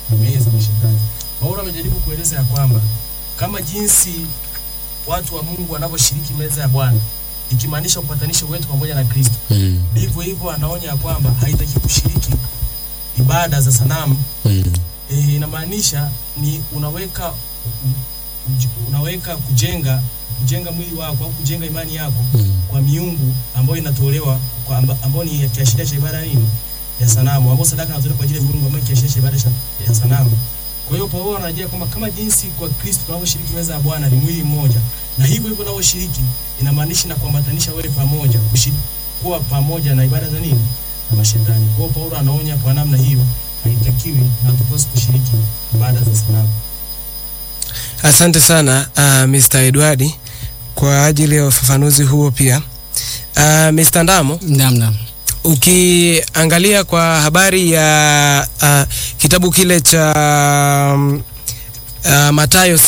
samehe za mashetani. Paulo amejaribu kueleza ya kwamba kama jinsi watu wa Mungu wanavyoshiriki meza ya Bwana ikimaanisha upatanisho wetu pamoja na Kristo, Mm. ndivyo hivyo anaonya ya kwamba haitaki kushiriki ibada za sanamu. Mm. E, inamaanisha ni unaweka uj- unaweka kujenga kujenga mwili wako au kujenga imani yako Mm. kwa miungu ambayo inatolewa kwa amba, ambayo ni kiashiria cha ibada nini ya sanamu, ambayo sadaka inatolewa kwa ajili ya miungu ambayo ni kiashiria cha ibada cha- ya sanamu. Kwa hiyo Paulo anarejea kwamba kama jinsi kwa Kristo tunavyoshiriki meza ya Bwana ni mwili mmoja, na hivyo hivyo unavyoshiriki inamaanisha na kuambatanisha wewe pamoja, kushiriki kuwa pamoja na ibada za nini na mashetani. Kwa hiyo Paulo anaonya kwa namna hiyo, haitakiwi na hatupaswi kushiriki ibada za sanamu. Asante sana uh, Mr. Edward kwa ajili ya ufafanuzi huo pia. Uh, Mr. Ndamo, Naam, naam. ukiangalia kwa habari ya uh, kitabu kile cha um, uh, Mathayo